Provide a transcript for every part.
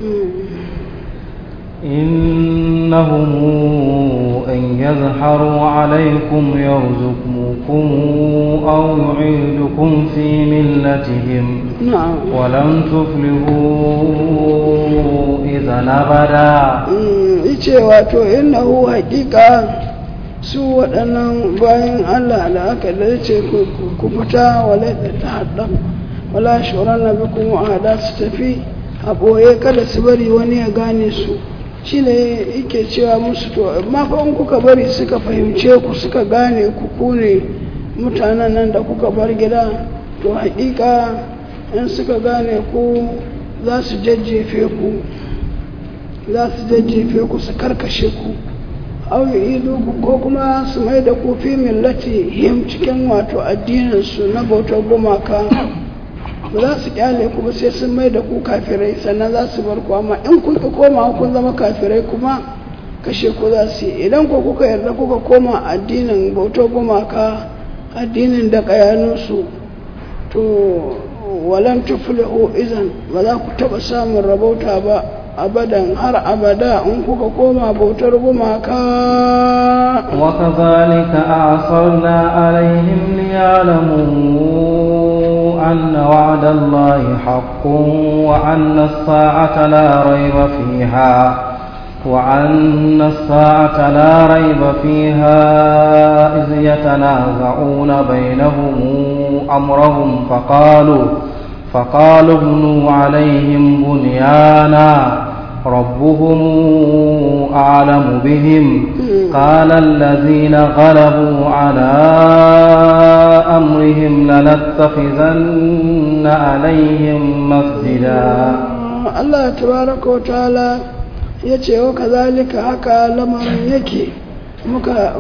إنهم أن يظهروا عليكم يرزقوكم أو يعيدكم في ملتهم na'am ولن تفلحوا إذا أبدا ice wato innahu haƙiƙa su waɗannan bayan Allah da aka dace ku fita wale da ta haɗa wala shoran na bi kuma a su tafi a ɓoye kada su bari wani ya gane su shi ne yake cewa musu to amma fa in kuka bari suka fahimce ku suka gane ku ku ne mutanen nan da kuka bar gida to haƙiƙa in suka gane ku za su jajjefe ku za su jajjefe ku su karkashe ku au idu ko kuma su mai da ku fi millati him cikin wato addininsu na bautar gumaka ba za su kyale ku ba sai sun mai da ku kafirai sannan za su bar ku amma in kun ka koma kun zama kafirai kuma kashe ku za su yi idan ku kuka yarda kuka koma addinin bautar gumaka addinin da kayanunsu to walan tuflihu izan ba za ku taba samun rabauta ba abadan har abada in kuka koma bautar gumaka وكذلك أعصرنا عليهم ليعلموا أن وعد الله حق وأن الساعة لا ريب فيها وأن الساعة لا ريب فيها إذ يتنازعون بينهم أمرهم فقالوا فقالوا ابنوا عليهم بنيانا ربهم أعلم بهم قال الذين غلبوا على أمرهم لنتخذن عليهم مسجدا Allah tabaraka wa ta'ala ya ce wa kazalika haka lamarin yake muka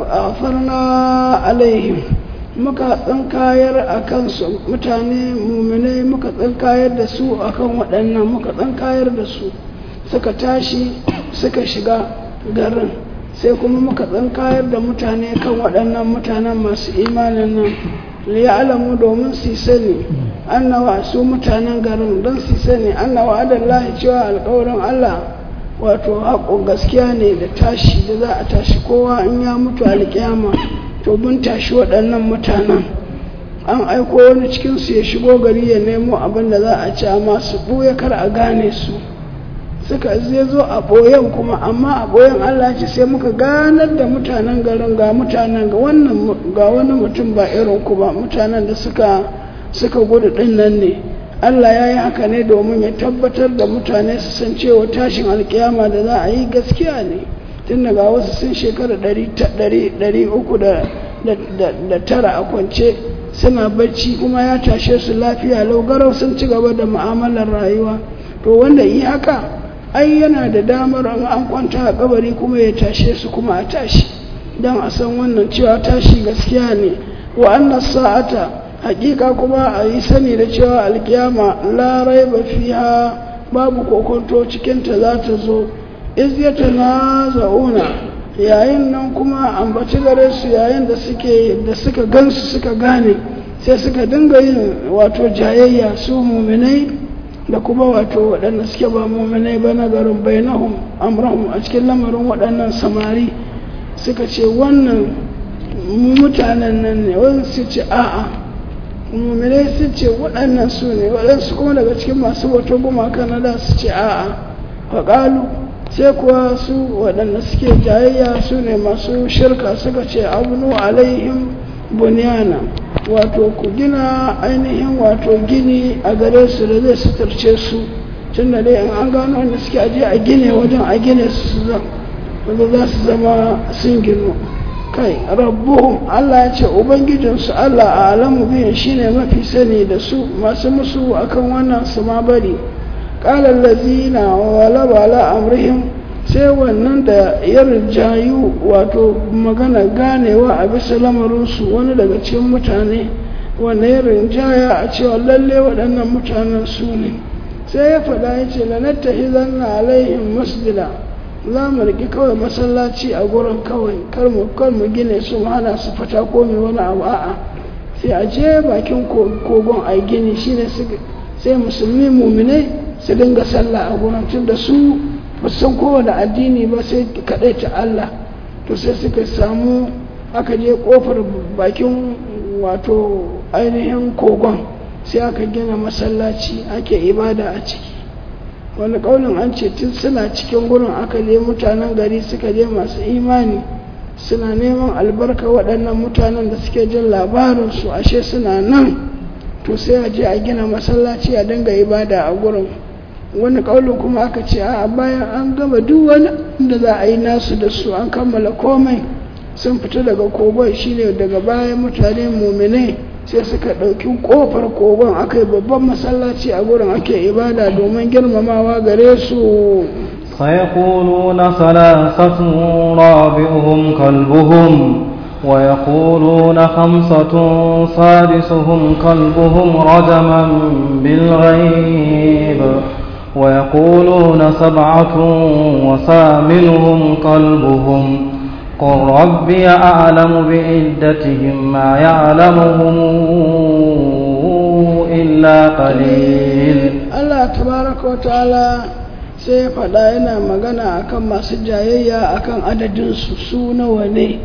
afarna alaihim muka tsinkayar a kansu mutane muminai muka tsinkayar da su akan waɗannan muka tsinkayar da su suka tashi suka shiga garin sai kuma muka tsinkayar da mutane kan waɗannan mutanen masu imanin nan liya'alamu domin su sani annawa su mutanen garin don su sani annawa adallahi cewa alkawarin Allah wato haƙo gaskiya ne da tashi da za a tashi kowa in ya mutu alƙiyama to mun tashi waɗannan mutanen an aiko wani cikinsu ya shigo gari ya nemo abin da za a ci amma su ɓuya kar a gane su suka zai zo a ɓoyen kuma amma a ɓoyen Allah ce sai muka ganar da mutanen garin ga mutanen ga wannan ga wani mutum ba irin ku ba mutanen da suka suka gudu ɗin nan ne Allah ya yi haka ne domin ya tabbatar da mutane su san cewa tashin alkiyama da za a yi gaskiya ne tun daga wasu sun shekara ɗari uku da tara a kwance suna bacci kuma ya tashe su lafiya laugarau sun ci gaba da mu'amalar rayuwa to wanda yi haka ai yana da damar an kwanta a kabari kuma ya tashe su kuma a tashi don a san wannan cewa tashi gaskiya ne wa annas sa'ata hakika kuma a yi sani da cewa alkiyama la raiba fiha babu kokonto cikinta za ta zo iz yatanaza'una yayin nan kuma ambaci gare su yayin da suke da suka gansu suka gane sai suka dinga yin wato jayayya su muminai da kuma wato waɗanda suke ba muminai ba na garin bainahum amrahum a cikin lamarin waɗannan samari suka ce wannan mutanen nan ne wani su ce a'a muminai su ce waɗannan su ne waɗansu kuma daga cikin masu wato gumaka na da su ce a'a faƙalu sai kuwa su waɗanda suke jayayya su ne masu shirka suka ce abunu alaihim bunyana wato ku gina ainihin wato gini a gare su da zai suturce su tun da dai an gano wanda suke aje a gine wajen a gine su wanda za su zama sun gino kai rabbuhum Allah ya ce ubangijinsu Allah a alamu biyan shine mafi sani da su masu musu akan wannan su ma bari ƙalar lazina walaba ala amrihim sai wannan da ya rinjayu wato magana ganewa a bisa lamarinsu wani daga cikin mutane wanda ya rinjaya a cewa lalle waɗannan mutanen su ne sai ya faɗa ya ce lanatta izanna alaihim masjida za mu riƙi kawai masallaci a gurin kawai kar mu kar mu gine su mu hana su fata ko mai wani abu a'a sai a je bakin kogon a gini shine sai musulmi muminai su dinga sallah a gurin tun da su ba su san kowane addini ba sai kaɗai ta Allah to sai suka samu aka je kofar bakin wato ainihin kogon sai aka gina masallaci ake ibada a ciki wani ƙaunin an ce tun suna cikin gurin aka je mutanen gari suka je masu imani suna neman albarka waɗannan mutanen da suke jin labarinsu ashe suna nan to sai a je a gina masallaci a dinga ibada a gurin wani ƙaunin kuma aka ce a bayan an gama duk wani da za a yi nasu da su an kammala komai sun fita daga kogon shine daga bayan mutane muminai sai suka ɗauki ƙofar kogon aka yi babban masallaci a gurin ake ibada domin girmamawa gare su سيقولون ثلاثة رابعهم كلبهم ويقولون خمسة سادسهم كلبهم رجما بالغيب ويقولون سبعة وثامنهم كلبهم قل ربي أعلم بعدتهم ما يعلمهم إلا قليل الله تبارك وتعالى sai ya faɗa yana magana akan masu jayayya akan adadinsu su nawa ne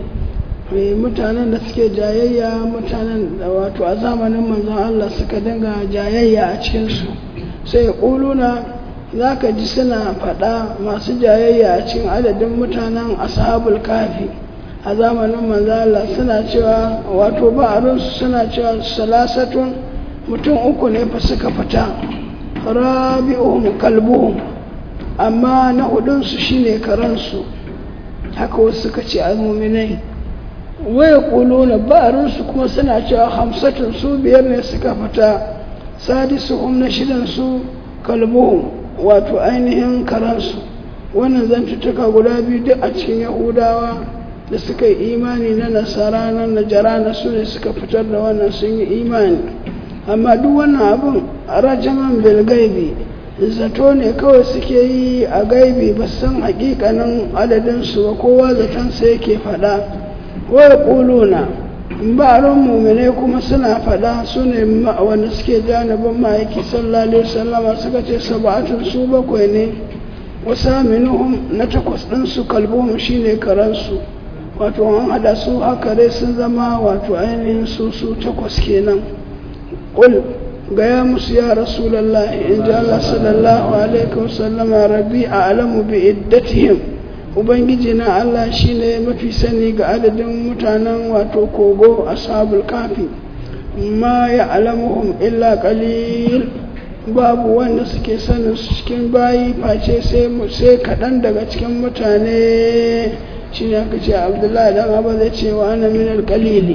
mutanen da suke jayayya mutanen da wato a zamanin manzon Allah suka dinga jayayya a cikinsu sai ya ƙuluna za ka ji suna faɗa masu jayayya a cikin adadin mutanen ashabul kafi a zamanin manzala suna cewa wato ba'arinsu suna cewa salasatun mutum uku ne fa suka fita rabi'uhum kalbuhum amma na hudunsu shine karansu haka wasu suka ce almuminai waya kuluna ba'arinsu kuma suna cewa hamsatun su biyar ne suka fita sadisuhum na shidansu kalbuhum wato ainihin karansu wannan zantuttuka guda biyu duk a cikin yahudawa da suka yi imani na nasara na najara na su ne suka fitar da wannan sun yi imani amma duk wannan abin rajaman bilgaibi zato ne kawai suke yi a gaibi ba san hakikanin adadinsu ba kowa zatonsa yake faɗa waya ƙuluna ba'arin mummune kuma suna faɗa su ne wanda suke janibin ma'aiki sallallahu alaihi wasallama suka ce saba'atun su bakwai ne wasa minuhum na takwas ɗinsu kalbuhum shine karansu wato an hada su haka dai sun zama wato ainihin su su takwas kenan ƙul gaya musu ya rasulallah in ji Allah sallallahu alaihi wasallama rabbi a alamu bi iddatihim ubangiji na Allah shine mafi sani ga adadin mutanen wato kogo ashabul kafi ma ya alamuhum illa qalil babu wanda suke sanin su cikin bayi face sai sai kaɗan daga cikin mutane shi ne aka ce abdullahi dan abu zai ce wa ana min alƙalili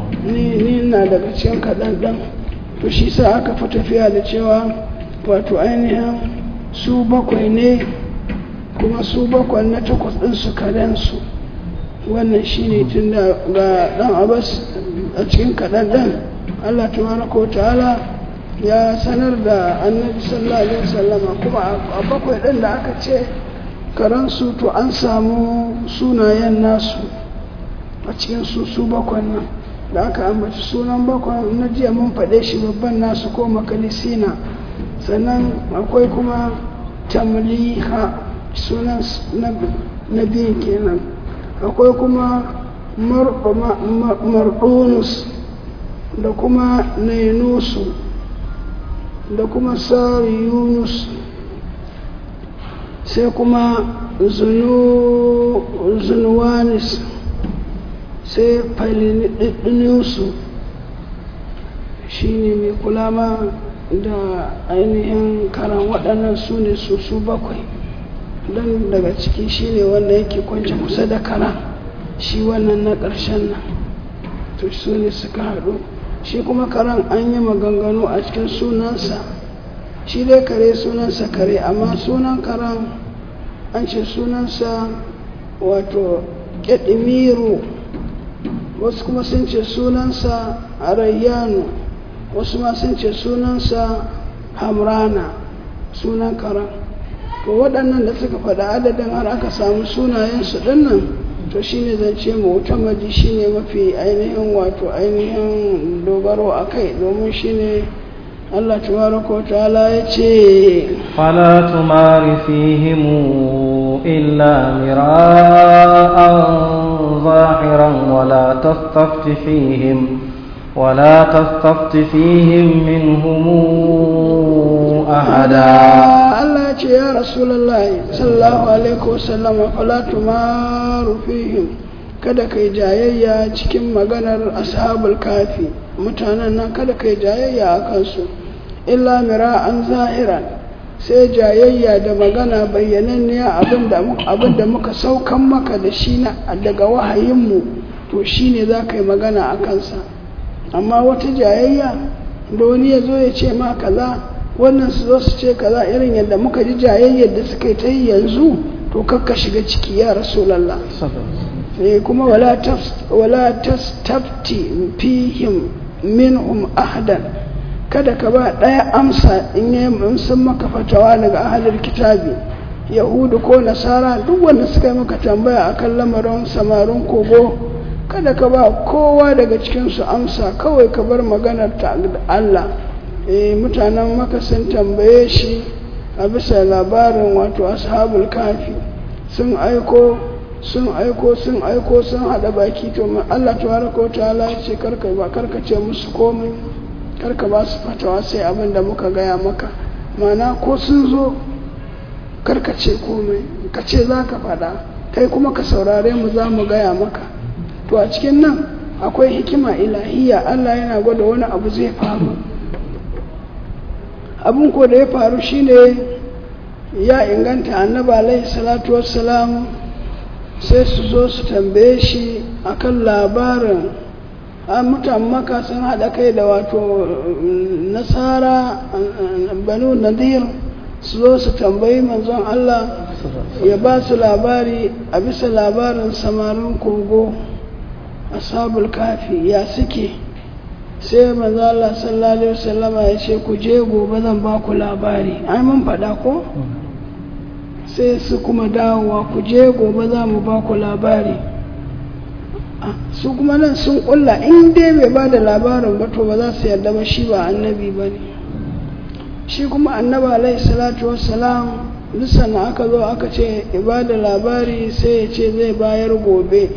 ni na daga cikin kaɗan ɗan to shi sa aka fi tafiya da cewa wato ainihin su bakwai ne kuma su bakwai na takwas ɗin su kaɗansu wannan shi ne tun da ga ɗan abbas a cikin kaɗan ɗan allah tabaraka ta'ala ya sanar da annabi sallallahu alaihi wasallama kuma a bakwai ɗin da aka ce karansu to an samu sunayen nasu a cikin su su bakwai nan da aka ambaci sunan bakwai na jiya mun faɗe shi babban nasu ko makalisina sannan akwai kuma tamliha sunan na biyu kenan akwai kuma mardunus da kuma nainusu da kuma sari yunus sai kuma zunuwanis sai falinisu shi ne mai kula ma da ainihin karan waɗannan su ne su su bakwai don daga ciki shi ne wanda yake kwanci kusa da kara shi wannan na ƙarshen nan to su ne suka haɗu shi kuma karan an yi maganganu a cikin sunansa shi dai kare sunansa kare amma sunan karan an ce sunansa wato ƙyaɗimiru wasu kuma sun ce sunansa arayyanu wasu ma sun ce sunansa hamrana sunan karan to waɗannan da suka faɗa adadin har aka samu sunayensu ɗinnan to shine zance mu'tamadi shine mafi ainihin wato ainihin dogaro a kai domin shine Allah tabaraka wa ta'ala ya ce فلا تمار فيهم إلا مراء ظاهرا ولا تستفت فيهم ولا تستفت فيهم منهم أحدا Allah ya ce ya Rasulullahi sallallahu alaihi wasallam fala tumaru fihim kada kai jayayya cikin maganar ashabul kafi mutanen nan kada kai jayayya a kansu illa mira'an zahiran sai jayayya da magana bayyananniya abinda muka saukan maka da shi na daga wahayinmu to shine za ka yi magana a kansa amma wata jayayya da wani ya zo ya ce ma kaza wannan su zo su ce kaza irin yadda muka ji jayayyar da suka yi ta yi yanzu to kakka shiga ciki ya rasulallah eh kuma wala wala tastafti fihim minhum ahadan kada ka ba ɗaya amsa in yi sun maka fatawa daga ahalar kitabi yahudu ko nasara duk wanda suka yi maka tambaya akan lamarin samarin kogo kada ka ba kowa daga cikinsu amsa kawai ka bar maganar ta Allah eh mutanen maka sun tambaye shi a bisa labarin wato ashabul kafi sun aiko sun aiko sun aiko sun hada baki to Allah tabaraka wa ta'ala ya ce karka ba karka ce musu komai karka ba su fatawa sai abin da muka gaya maka mana ko sun zo karka ce komai ka ce za ka faɗa kai kuma ka saurare mu za mu gaya maka to a cikin nan akwai hikima ilahiya Allah yana gwada wani abu zai faru abin ko da ya faru shine ya inganta annaba alaihi salatu wassalam sai su zo su tambaye shi akan labarin a mutan maka sun haɗa kai da wato nasara banu nadir su zo su tambayi manzon Allah ya ba su labari a bisa labarin samarin kogo ashabul kafi ya suke sai manzon Allah sallallahu alaihi wasallama ya ce ku je gobe zan ba ku labari ai mun faɗa ko sai su kuma dawowa ku je gobe za mu ba ku labari su kuma nan sun kulla in dai bai ba da labarin ba to ba za su yarda ba shi ba annabi ba ne shi kuma annaba alaihi salatu wassalam lissan aka zo aka ce ba da labari sai ya ce zai bayar gobe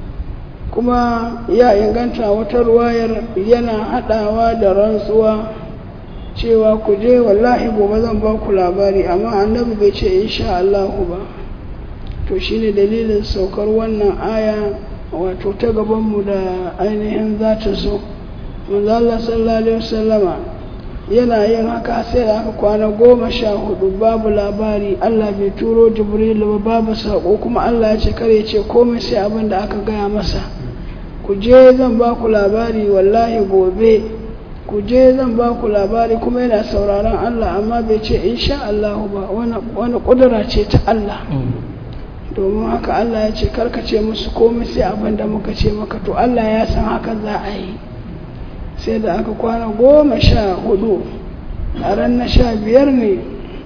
kuma ya inganta wata ruwayar yana haɗawa da rantsuwa cewa ku je wallahi gobe zan ba ku labari amma annabi bai ce insha Allahu ba to shine dalilin saukar wannan aya wato ta gabanmu da ainihin za ta zo manzo Allah sallallahu alaihi wasallama yana yin haka sai da aka kwana goma sha hudu babu labari Allah bai turo Jibril ba babu sako kuma Allah ya ce kare ce komai sai abin da aka gaya masa ku je zan ba ku labari wallahi gobe ku je zan ba ku labari kuma yana sauraron Allah amma bai ce insha Allah ba wani kudura ce ta Allah domin haka Allah ya ce karkace musu komai sai abin da muka ce maka to Allah ya san haka za a yi sai da aka kwana goma sha hudu a ran na sha biyar ne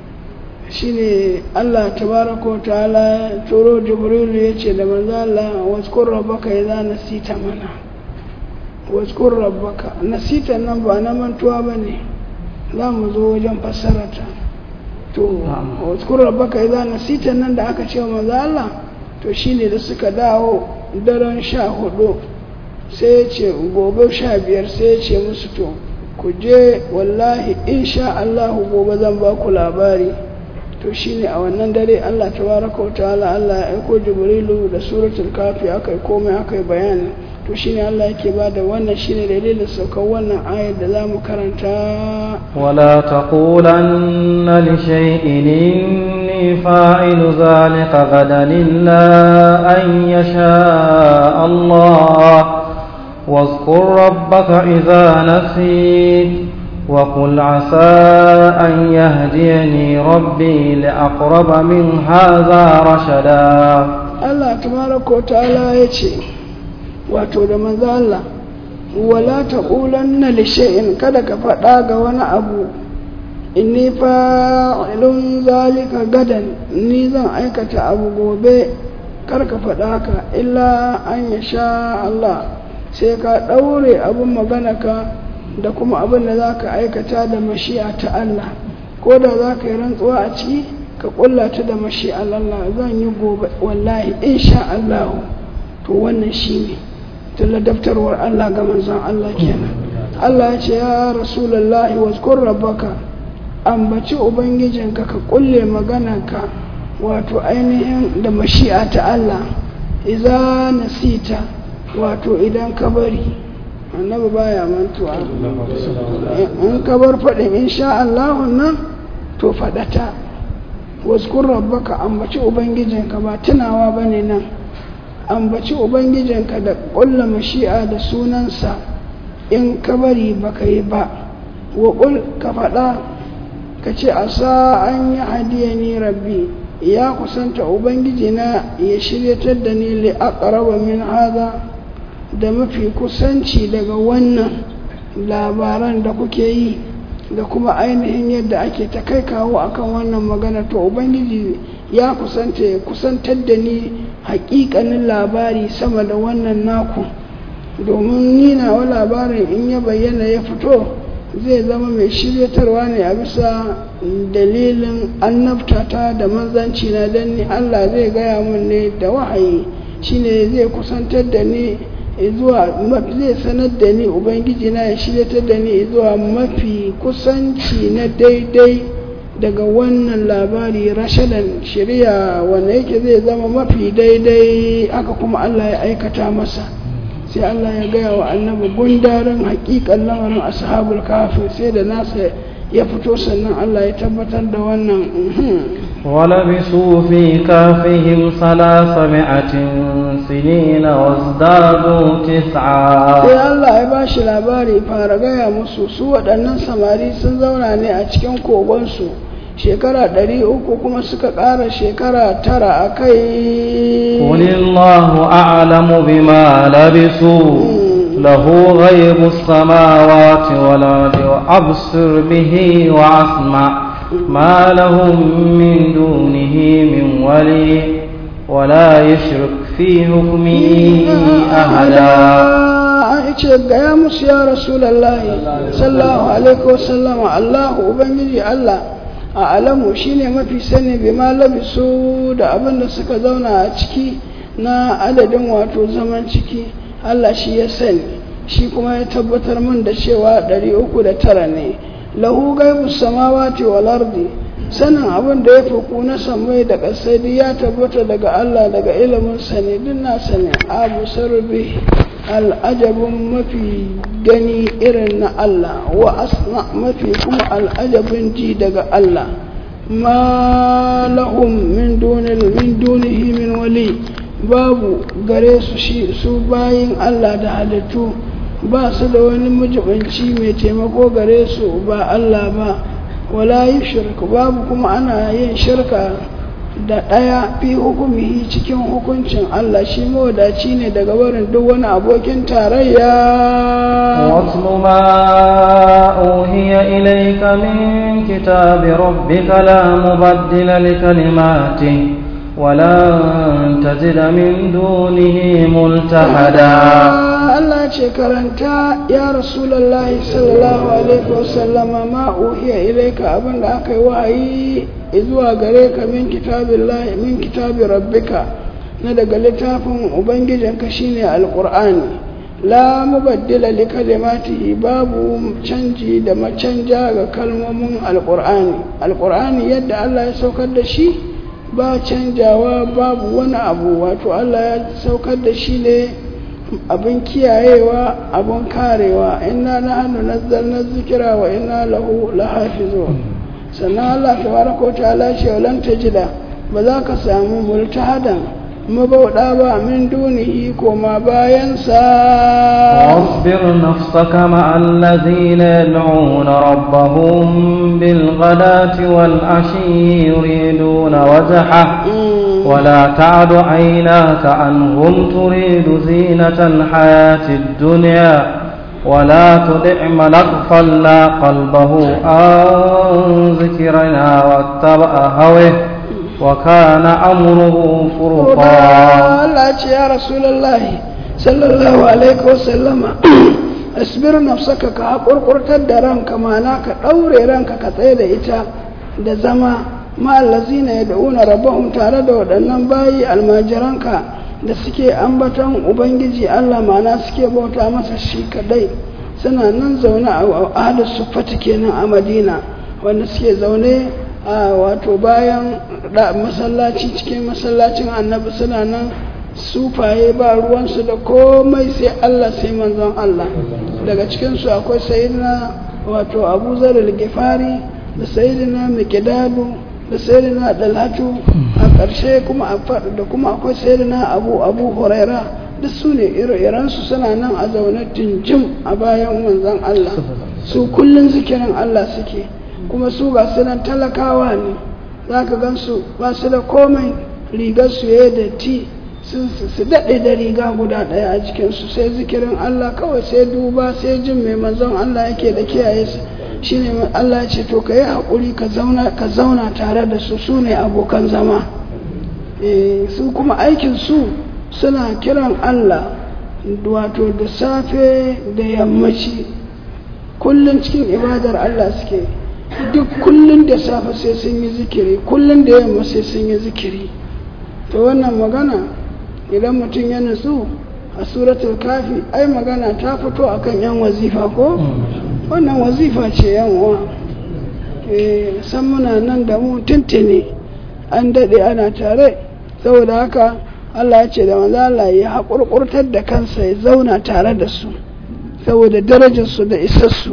shine Allah tabaraka ta'ala turo jibrilu ya ce da manzo Allah waskur rabbaka idza nasita mana waskur rabbaka nasita nan ba na mantuwa bane za mu zo wajen fassarata to waskur rabbaka idza nasita nan da aka ce manzo Allah to shine da suka dawo daren sha hudu sai ya ce gobe sha biyar sai ya ce musu to ku je wallahi insha Allah gobe zan ba ku labari to shine a wannan dare Allah tabaraka wa ta'ala Allah ya aiko Jibrilu da suratul kafi akai komai akai bayani to shine Allah yake bada wannan shine dalilin saukar wannan ayar da zamu karanta ولا تقولن لشيء إني فاعل ذلك غدا إلا أن يشاء الله واذكر ربك إذا نسيت وقل عسى أن يهديني ربي لأقرب من هذا رشدا Allah tabaraka wa ta'ala yace wato da manzo Allah wala taqulanna li shay'in kada ka faɗa ga wani abu inni fa'ilun zalika gadan ni zan aikata abu gobe kar ka faɗa haka illa an yasha Allah sai ka ɗaure abin magana ka da kuma abin da za ka aikata da mashi'a ta Allah ko da za ka yi rantsuwa a ciki ka kulla ta da mashi'a Allah zan yi gobe wallahi insha Allah to wannan shi ne tunda daftarwar Allah ga manzon Allah kenan Allah ya ce ya rasulullahi wazkur rabbaka ambaci ubangijinka ka kulle maganarka wato ainihin da mashi'a ta Allah iza nasita wato idan ka bari annabi baya mantuwa in ka bar faɗin insha Allah nan to faɗata wazkur rabbaka ambaci ubangijinka ba tunawa bane nan ambaci ubangijinka da ƙulla mashi'a da sunansa in ka bari baka yi ba wa ka faɗa ka ce a sa an yi hadiya ni rabbi ya kusanta ubangiji na ya shiryatar da ni li aqraba min hada da mafi kusanci daga wannan labaran da kuke yi da kuma ainihin yadda ake ta kai kawo akan wannan magana to ubangiji ya kusanta ya kusantar da ni hakikanin labari sama da wannan naku domin ni nawa labarin in ya bayyana ya fito zai zama mai shiryatarwa ne a bisa dalilin annabtata da manzanci na don ni Allah zai gaya mun ne da wahayi shine zai kusantar da ni zuwa zai sanar da ni ubangiji na ya shiryatar da ni zuwa mafi kusanci na daidai daga wannan labari rashadan shirya wanda yake zai zama mafi daidai aka kuma Allah ya aikata masa sai Allah ya gaya wa annabi gundarin hakikan lamarin ashabul kafi sai da nasa ya fito sannan Allah ya tabbatar da wannan ولبثوا في كافهم ثلاثمائة سنين وازدادوا تسعا sai Allah ya ba shi labari fara gaya musu su waɗannan samari sun zauna ne a cikin kogonsu shekara ɗari uku kuma suka ƙara shekara tara a kai قل الله أعلم بما لبثوا له غيب السماوات والأرض وأبصر به وأسمع ما لهم من دونه من ولي ولا يشرك في حكمه أحدا ce gaya musu ya rasulallahi sallallahu alaihi wasallama allahu ubangiji allah a alamu shine mafi sani bi ma labisu da abin da suka zauna a ciki na adadin wato zaman ciki allah shi ya sani shi kuma ya tabbatar min da cewa 309 ne lahu gaibu samawati wal ardi sanin abin da ya fuku na samai da ƙasai ya tabbata daga Allah daga ilimin sani duk na sani abu sarbi al'ajabin mafi gani irin na Allah wa asna mafi kuma al'ajabin ji daga Allah ma lahum min min dunihi min wali babu gare su shi su bayin Allah da halittu ba su da wani majibanci mai taimako gare su ba Allah ba wala yi shirka babu kuma ana yin shirka da ɗaya fi hukumihi cikin hukuncin Allah shi mawadaci ne daga barin duk wani abokin tarayya واتل ما أوهي إليك من كتاب ربك لا مبدل لكلماته ولن تجد من دونه ملتحدا Allah ce karanta ya Rasulullahi sallallahu alaihi wasallama ma uhiya ilaika abin da aka yi wahayi zuwa gare ka min kitabillahi min kitabi rabbika na daga littafin ubangijinka shine alqur'ani la mubaddila li kalimatihi babu canji da macanja ga kalmomin alqur'ani alqur'ani yadda Allah ya saukar da shi ba canjawa babu wani abu wato Allah ya saukar da shi ne abin kiyayewa abin karewa inna na hannu nazzalna zikira wa inna lahu lahafizu sannan Allah tabaraka wa ta'ala ce walan tajida ba za ka samu multahadan mabauda ba min dunihi koma bayan sa واصبر نفسك مع الذين يدعون ربهم بالغداة والعشي يريدون وجهه ولا تعد عيناك عنهم تريد زينة الحياة الدنيا ولا تدع من اغفلنا قلبه عن ذكرنا واتبع هوه وكان أمره فرطا Allah ce ya Rasulullahi sallallahu alaihi wasallama asbir nafsaka ka haƙurƙurtar da ranka mana ka ɗaure ranka ka tsaye da ita da zama ma'allazina ya da'una rabbahum tare da waɗannan bayi almajiranka da suke ambaton ubangiji Allah mana suke bauta masa shi kadai suna nan zaune a ahlus suffati kenan a madina wanda suke zaune a wato bayan masallaci cikin masallacin annabi suna nan sufaye ba ruwansu da komai sai Allah sai manzon Allah daga cikinsu akwai sayidina wato abu zarar gifari da sayidina mikidadu da sayidina dalhatu a ƙarshe kuma da kuma akwai sayidina abu abu huraira duk su ne ire-irensu suna nan a zaune tinjim a bayan manzon Allah su kullum zikirin Allah suke kuma su ga sunan talakawa ne za ka gan su ba su da komai rigar su ya da ti su daɗe da riga guda ɗaya a jikinsu sai zikirin Allah kawai sai duba sai jin mai manzon Allah yake da kiyaye su shine Allah ce to ka yi haƙuri ka zauna tare da su su ne abokan zama su kuma aikin su suna kiran Allah wato da safe da yammaci kullum cikin ibadar Allah suke duk kullum da safe sai sun yi zikiri kullum da yamma sai sun yi zikiri to wannan magana idan mutum ya nutsu a suratul kafi ai magana ta fito akan yan wazifa ko wannan wazifa ce yan uwa san muna nan da mu tuntuni an daɗe ana tare saboda haka Allah ya ce da manzo Allah ya haƙurƙurtar da kansa ya zauna tare da su saboda darajarsu da isassu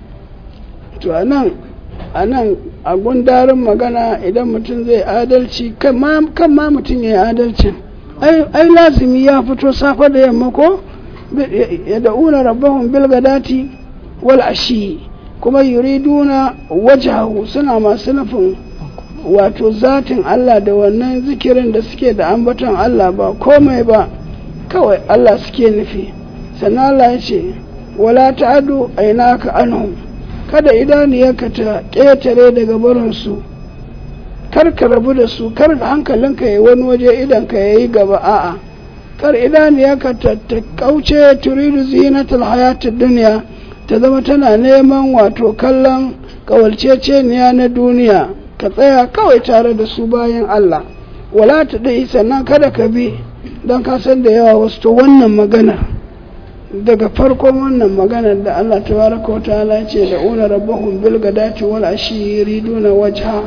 to anan anan a gundarin magana idan mutum zai adalci kan ma mutum ya yi adalcin ai lazimi ya fito safe da yamma ko ya da'una rabbahum bil gadati wal ashi kuma yuriduna wajahu suna masu nufin wato zatin Allah da wannan zikirin da suke da ambaton Allah ba komai ba kawai Allah suke nufi sannan Allah ya ce wala ta'adu ainaka anhum kada idaniyarka ta ƙetare daga barinsu kar ka rabu da su kar hankalinka ya wani waje idan ka yayi gaba a'a kar idaniyarka ta ta kauce turidu zinatul hayatid dunya ta zama tana neman wato kallon kawalceceniya na duniya ka tsaya kawai tare da su bayan Allah wala ta dai sannan kada ka bi don ka san da yawa wasu to wannan maganar daga farkon wannan maganar da Allah tabaraka wa ta'ala ce da una rabbahum bil gadati wal ashi yuriduna wajha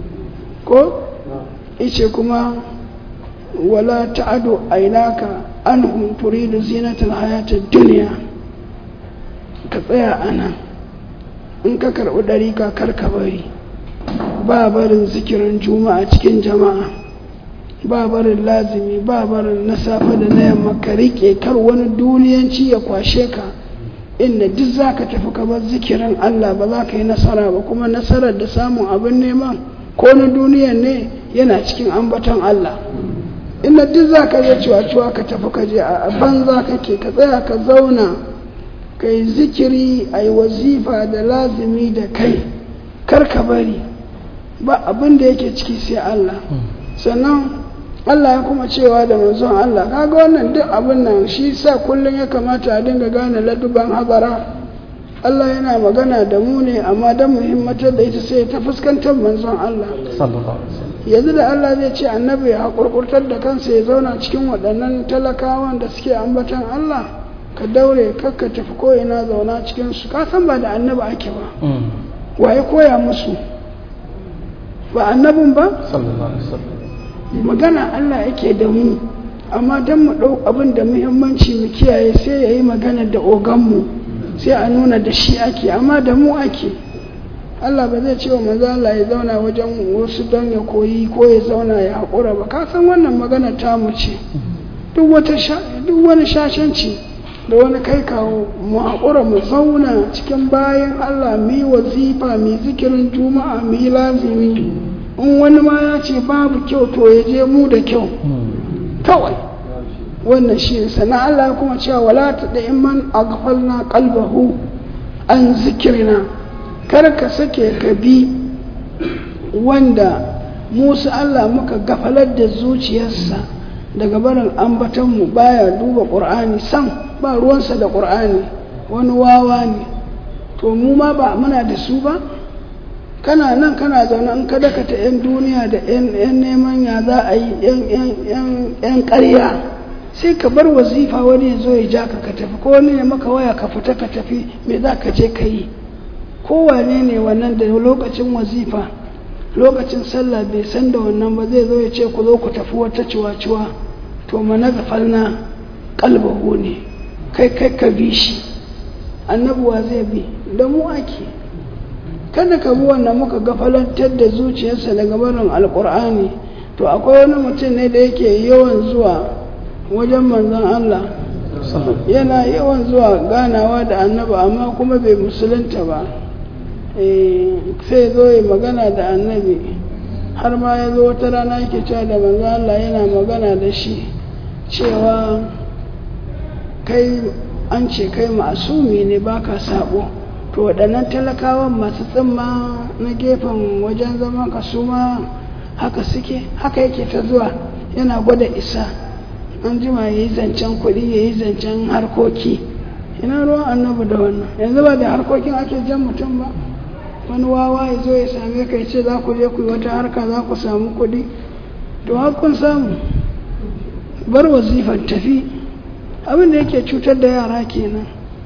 ko ice kuma wala ta'adu ainaka anhum turidu zinatal hayatid dunya ka tsaya anan in ka karɓi ɗari ka karka bari ba barin zikirin juma'a cikin jama'a ba barin lazimi ba barin na safe da na yamma ka riƙe kar wani duniyanci ya kwashe ka inda duk za ka tafi ka bar zikirin Allah ba za ka yi nasara ba kuma nasarar da samun abin neman ko na duniyan ne yana cikin ambaton Allah inda duk za ka je cuwa-cuwa ka tafi ka je a banza kake ka tsaya ka zauna ka yi zikiri a yi wazifa da lazimi da kai kar ka bari ba abin da yake ciki sai Allah sannan Allah ya kuma cewa da manzon Allah kaga wannan duk abin nan shi sa kullum ya kamata a dinga gane laduban hazara Allah yana magana da mu ne amma don muhimmatar da ita sai ta fuskantar manzon Allah yanzu da Allah zai ce annabi ya haƙurƙurtar da kansa ya zauna cikin waɗannan talakawan da suke ambatan Allah ka daure kakka tafi ko ina zauna cikin su ka san ba da annabi ake ba waye koya musu ba annabin ba magana Allah yake da mu amma don mu ɗau abin da muhimmanci mu kiyaye sai ya yi magana da oganmu sai a nuna da shi ake amma da mu ake Allah ba zai ce wa manzo Allah ya zauna wajen wasu don ya koyi ko ya zauna ya haƙura ba ka san wannan magana ta mu ce duk wata duk wani shashanci da wani kai kawo mu haƙura mu zauna cikin bayan Allah mu yi wazifa mu zikirin juma'a mu yi lazimi in wani ma ya ce babu kyau to ya je mu da kyau kawai wannan shi sana Allah kuma cewa wala ta da iman aghfalna qalbahu an zikirina kar ka sake ka bi wanda Musa Allah muka gafalar da zuciyarsa daga barin ambatonmu baya duba ƙur'ani sam ba ruwansa da ƙur'ani wani wawa ne to mu ma ba muna da su ba kana nan kana zaune in ka dakata 'yan duniya da 'yan neman ya za a yi 'yan ƙarya sai ka bar wazifa wani ya zo ya ja ka ka tafi ko wani ne maka waya ka fita ka tafi me za ka je ka yi kowane ne wannan da lokacin wazifa lokacin sallah bai san da wannan ba zai zo ya ce ku zo ku tafi wata ciwa-ciwa to mana gafalna kalbahu ne kai kai ka bi shi annabuwa zai bi da mu ake kada ka bi wannan muka gafalantar da zuciyarsa daga barin alkur'ani to akwai wani mutum ne da yake yawan zuwa wajen manzon Allah yana yawan zuwa ganawa da annaba amma kuma bai musulunta ba sai zo ya magana da annabi har ma ya zo wata rana yake cewa da manzon Allah yana magana da shi cewa kai an ce kai masumi ne baka sabo to waɗannan talakawan masu tsimma na gefen wajen zaman ka su ma haka suke haka yake ta zuwa yana gwada isa an jima ya yi zancen kuɗi ya yi zancen harkoki ina ruwan annabi da wannan yanzu ba da harkokin ake jan mutum ba wani wawa ya zo ya same ka ya ce za ku je ku yi wata harka za ku samu kuɗi to kun samu bar wazifar tafi abin da yake cutar da yara kenan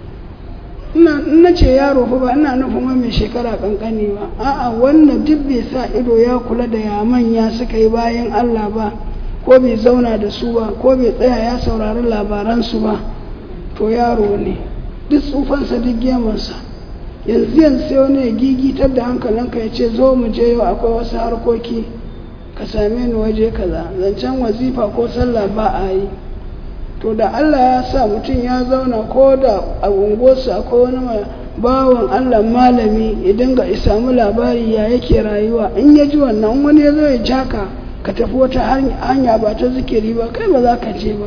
ina ce yaro fa ba ina nufin wani mai shekara kankani ba a'a wannan duk bai sa ido ya kula da ya manya suka yi bayan Allah ba ko bai zauna da su ba ko bai tsaya ya saurari labaransu ba to yaro ne duk tsufansa duk gemansa yanzu yanzu sai wani ya gigitar da hankalinka ya ce zo mu je yau akwai wasu harkoki ka same ni waje kaza zancen wazifa ko sallah ba a yi to da Allah ya sa mutum ya zauna ko da a unguwarsa ko wani bawan Allah malami ya dinga samu labari ya yake rayuwa in ya ji wannan wani ya zo ya jaka ka tafi wata hanya ba ta zikiri ba kai ba za ka je ba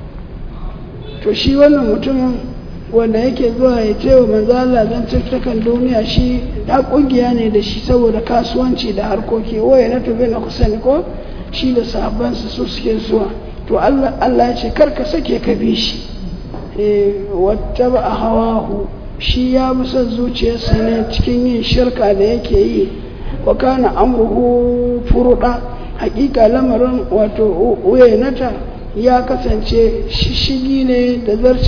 to shi wannan mutumin wanda yake zuwa ya ce wa manzo Allah zan tattakan duniya shi da kungiya ne da shi saboda kasuwanci da harkoki waye na tobe na kusan ko shi da sahabbansa su suke zuwa to Allah Allah ya ce kar ka sake ka bi shi eh wattaba hawahu shi ya bi son zuciyarsa ne cikin yin shirka da yake yi wa kana amruhu furuda hakika lamarin wato uyainata ya kasance shishigi ne da zarce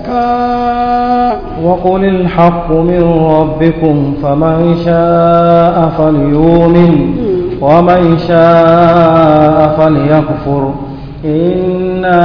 iyaka وقل الحق من ربكم فمن شاء فليؤمن ومن شاء فليكفر إنا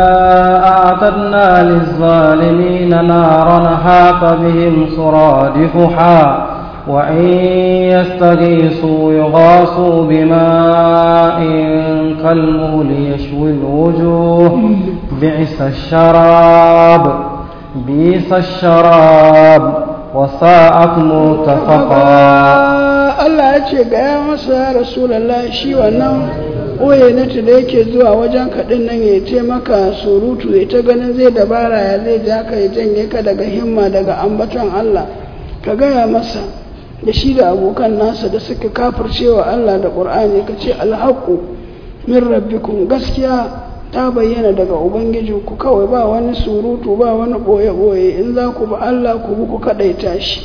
أعتدنا للظالمين نارا حاط بهم سرادقها وإن يستغيثوا يغاثوا بماء كالمهل يشوي الوجوه بئس الشراب بئس الشراب وساءت مرتفقا Allah ya ce ga ya masa ya Rasulallah shi wannan ɓoye na da yake zuwa wajen kaɗin nan ya ce maka surutu ya ta ganin zai dabara ya zai ja ka ya janye ka daga himma daga ambaton Allah ka gaya masa da shi da abokan nasa da suka kafircewa Allah da ƙur'ani ka ce alhaƙu min rabbikum gaskiya ta bayyana daga ubangijinku kawai ba wani surutu ba wani ɓoye-ɓoye in za ku ba Allah ku bi ku kaɗaita shi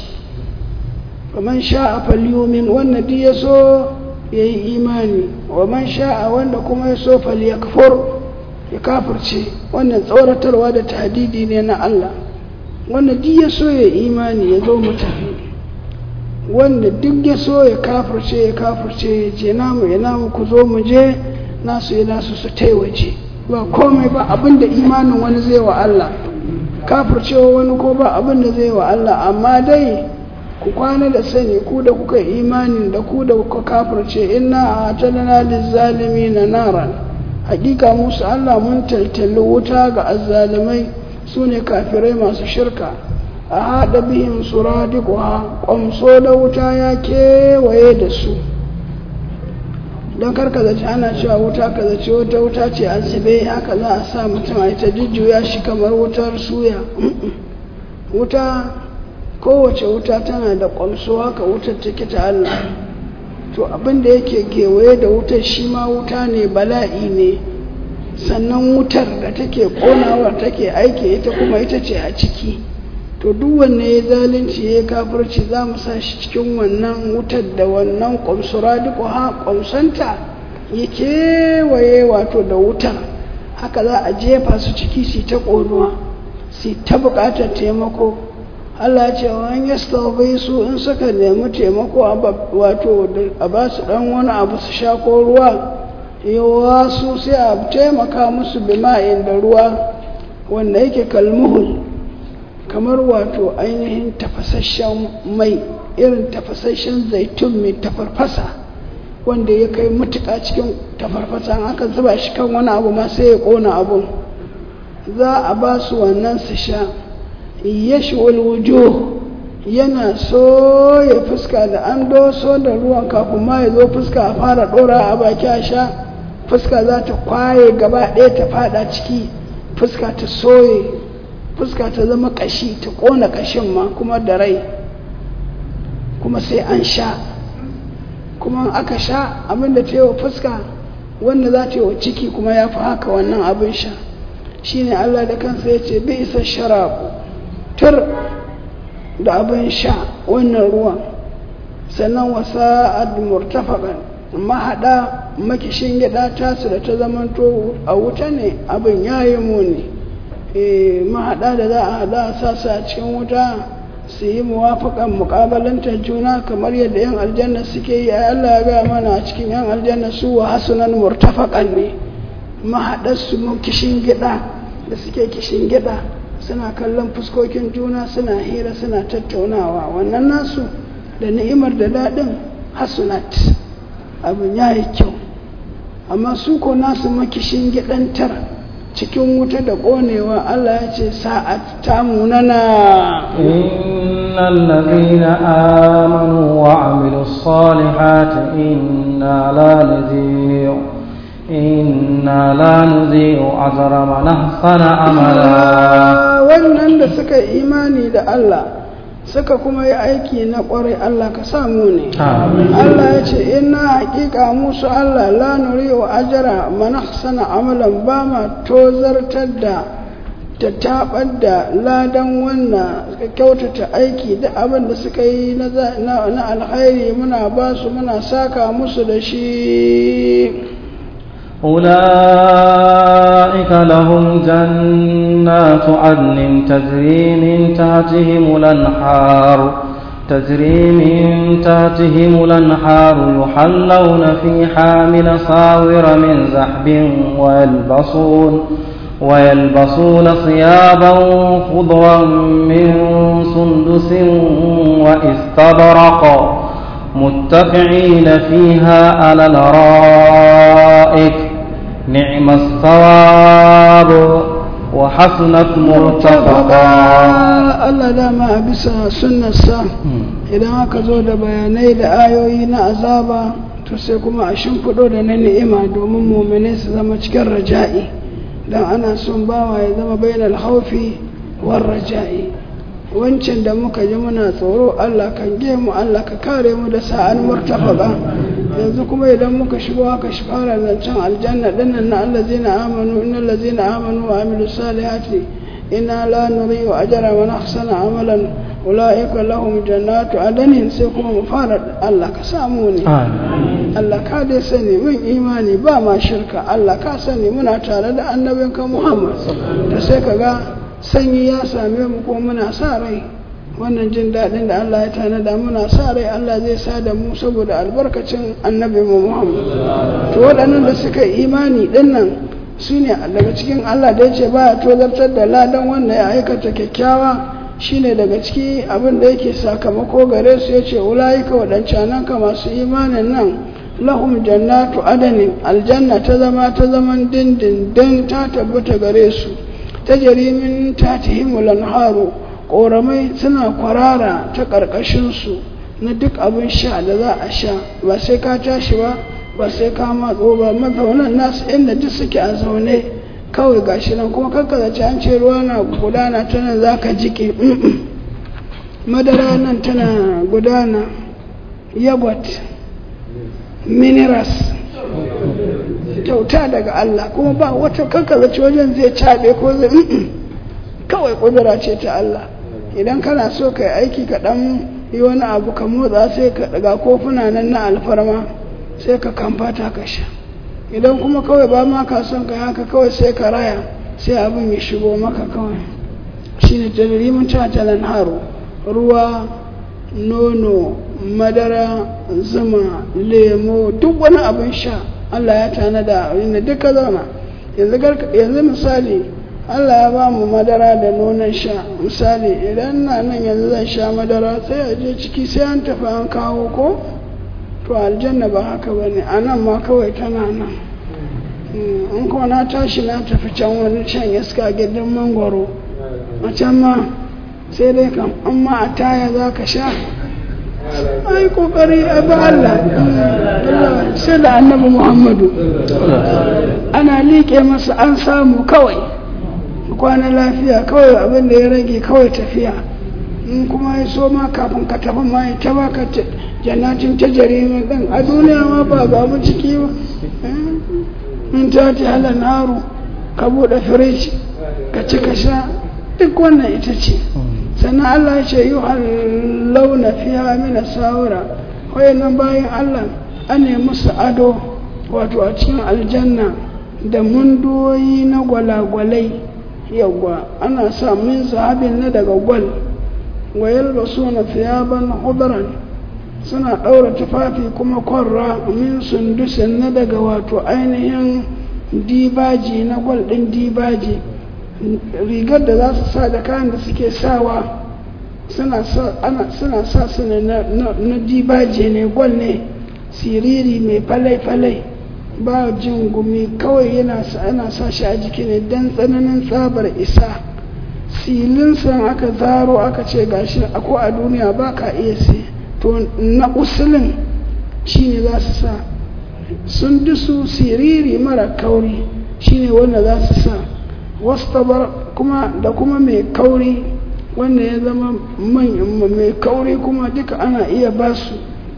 man sha'a falyumin wanda duk ya so ya yi imani wa man sha'a wanda kuma ya so falyakfur ya kafirce wannan tsoratarwa da tahdidi ne na Allah wanda duk ya so ya imani ya zo mu tafi wanda duk ya so ya kafirce ya kafirce ya je namu ya namu ku zo mu je nasu ya nasu su taiwaje ba komai ba abinda imanin wani zai wa Allah kafircewa wani ko ba abinda zai wa Allah amma dai ku kwana da sani ku da kuka imanin da ku da kuka kafirce inna a talana lizzalimi na naran hakika musu Allah mun taltali wuta ga azzalimai su ne kafirai masu shirka a haɗa bihim suradiquha ƙwamso da wuta ya kewaye da su don karka zaci ana cewa wuta ka zaci wata wuta ce a zube haka za a sa mutum a ita jujjuya shi kamar wutar suya wuta kowace wuta tana da ƙwamso haka wutar take ta Allah to abin da yake kewaye da wutar shi ma wuta ne bala'i ne sannan wutar da take ƙonawar take aiki ita kuma ita ce a ciki to to duk wanne ya zalunci ya kafirci za mu sa shi cikin wannan wutar da wannan ƙwamsura duk ha ƙwamsanta ya kewaye wato da wutar haka za a jefa su ciki su ta ƙonuwa su ta buƙatar taimako Allah ce wani ya su in suka nemi taimako wato a ba su ɗan wani abu su sha ko ruwa yawa su sai a taimaka musu bima'in da ruwa wanda yake kalmuhul kamar wato ainihin tafasasshen mai irin tafasasshen zaitun mai tafarfasa wanda ya kai mutuka cikin tafarfasa an aka zuba shi kan wani abu ma sai ya kona abun za a ba su wannan su sha yashwal wujuh yana so ya fuska da an doso da ruwan kafin ma ya zo fuska a fara dora a baki a sha fuska za ta kwaye gaba ɗaya ta fada ciki fuska ta soye fuska ta zama kashi ta kona kashin ma kuma da rai kuma sai an sha kuma aka sha abinda ta yi wa fuska wanda za ta yi wa ciki kuma ya fi haka wannan abin sha shine Allah da kansa ya ce bi isa sharabu tur da abin sha wannan ruwan sannan wasa murtafakan mahaɗa makishin gida tasu da ta zamanto a wuta ne abin ya yi muni mahaɗa da za a haɗa a sasa a cikin wuta su yi muwafaƙan muƙabalantar juna kamar yadda 'yan aljanna suke yi a Allah ya gaya mana a cikin 'yan aljanna su wa hasunan murtafaƙan ne mahaɗarsu kishin gida da suke kishin gida suna kallon fuskokin juna suna hira suna tattaunawa wannan nasu da ni'imar da daɗin hasunat abin ya yi kyau amma su ko nasu makishin gidantar cikin wuta da ƙonewa Allah ya ce sa'at ta munana innal ladhina amanu wa amilus salihati inna la nudhi'u inna la nudhi'u ajra man ahsana amala wannan da suka imani da Allah suka kuma yi aiki na kwarai Allah ka samu ne Allah ya ce ina hakika musu Allah la nuri wa ajara man ahsana amalan ba ma tozartar da ta tabar da ladan wannan suka kyautata aiki da abin da suka yi na alkhairi muna ba su muna saka musu da shi أولئك لهم جنات عدن تجري من تحتهم الأنهار تجري من تحتهم الأنهار يحلون فيها من صاور من ذهب ويلبسون ويلبسون ثيابا خضرا من سندس واستبرق متكئين فيها على الارائك نعم الثواب وحسنت مرتفقا Allah dama a bisa sunnarsa idan aka zo da bayanai da ayoyi na azaba to sai kuma a shimfiɗo da na ni'ima domin mumine su zama cikin raja'i don ana son bawa ya zama bainal haufi war raja'i wancan da muka ji muna tsoro Allah kan ge mu Allah ka kare mu da sa'an murtafaka yanzu kuma idan muka shigo aka shi fara zancen aljanna dinnan na allazina amanu innal ladzina amanu wa amilus salihati inna la nudhi'u ajra man ahsana amalan ulaika lahum jannatu adanin sai kuma mu fara Allah ka samu ne Allah ka dai sani mun imani ba ma shirka Allah ka sani muna tare da annabinka Muhammad da sai ka ga sanyi ya same mu ko muna sa rai wannan jin daɗin da Allah ya tanada muna sa rai Allah zai sa da mu saboda albarkacin annabi mu Muhammad to waɗannan da suka imani dinnan su ne daga cikin Allah da ya ce ba ya tozartar da ladan wanda ya aikata kyakkyawa shine daga ciki abin da yake sakamako gare su ya ce ulayika waɗancanan ka masu imanin nan lahum jannatu adanin aljanna ta zama ta zaman dindindin ta tabbata gare su ta jarimin ta tahimul haru ƙoramai suna kwarara ta ƙarƙashinsu na duk abin sha da za a sha ba sai ka tashi ba ba sai ka matso ba mazaunan nasu inda duk suke a zaune kawai gashi nan kuma kakkazace an ce ruwa na gudana ta nan za ka jike madara nan tana gudana yogurt minerals kyauta daga Allah kuma ba wata kakkazace wajen zai caɓe ko zai kawai ƙudura ce ta Allah idan kana so ka yi aiki ka ɗan yi wani abu ka motsa sai ka daga kofuna nan na alfarma sai ka kamfata ka sha idan kuma kawai ba ma ka son ka haka kawai sai ka raya sai abin ya shigo maka kawai shine tajrimin tatalan haro ruwa nono madara zuma lemo duk wani abin sha Allah ya tanada inda duka zauna yanzu misali Allah ya ba mu madara da nonon sha misali idan na nan yanzu zan sha madara sai a je ciki sai an tafi an kawo ko to aljanna ba haka ba ne a nan ma kawai tana nan in kuma na tashi na tafi can wani can iska gidan mangwaro a can ma sai dai kam amma a taya za ka sha ai kokari a ba Allah sai da annabi Muhammadu ana liƙe masa an samu kawai kwana lafiya kawai abin da ya rage kawai tafiya in kuma ya so ma kafin ka tafi ma ya ta baka jannatin ta jarimin ɗin a duniya ma ba ga mu ciki ba in ta ta hala naru ka buɗe firij ka ci ka sha duk wannan ita ce sannan Allah ya ce yi launa fiya mina sawura wayannan bayan Allah an ne musu ado wato a cikin aljanna da mundoyi na gwalagwalai yawwa ana sa min zahabin na daga gwal wa yalbasuna thiyaban hudran suna ɗaura tufafi kuma kwarra min sundusin na daga wato ainihin dibaji na gwal ɗin dibaji rigar da za su sa da kayan da suke sawa suna sa su ne na dibaji ne gwal ne siriri mai falai-falai ba jin gumi kawai yana ana sa shi a jiki ne don tsananin tsabar isa silinsa aka zaro aka ce gashi ko a duniya ba ka iya sai to na usulin shi ne za su sa sun dusu siriri mara kauri shi ne wanda za su sa wastabar kuma da kuma mai kauri wanda ya zama mai kauri kuma duka ana iya ba su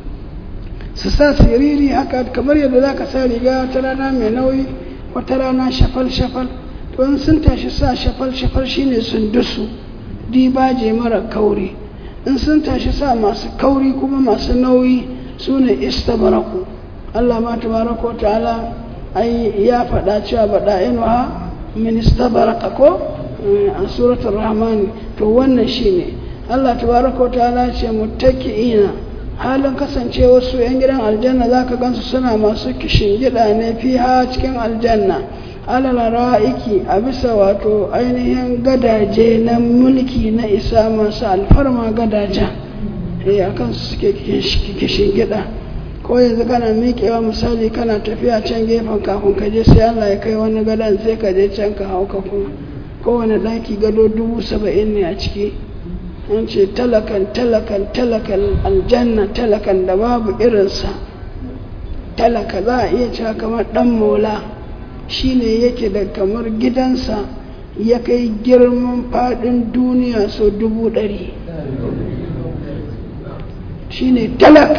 su sa siriri haka kamar yadda za ka sa riga ta rana mai nauyi wata rana shafal-shafal to in sun tashi sa shafal-shafal shine sun dusu dibaje mara kauri in sun tashi sa masu kauri kuma masu nauyi su ne istabaraku Allah ma tabaraka wa ta'ala ai ya faɗa cewa baɗa inuha min istabaraka ko a suratul rahman to wannan shine Allah tabaraka wa ta'ala ce muttaki'ina halin kasance wasu 'yan gidan aljanna za ka gansu suna masu kishin gida ne fiha cikin aljanna alala ra'iki a bisa wato ainihin gadaje na mulki na isa masu alfarma gadajen eh a kansu suke kishin gida ko yanzu kana miƙewa misali kana tafiya can gefen kafin ka je sai Allah ya kai wani gadon sai ka je can ka hau ka kuma kowane ɗaki gado dubu saba'in ne a ciki an ce talakan talakan talakan aljanna talakan da babu irinsa talaka za a iya cewa kamar dan mola shine yake da kamar gidansa ya kai girman fadin duniya so dubu ɗari shine talak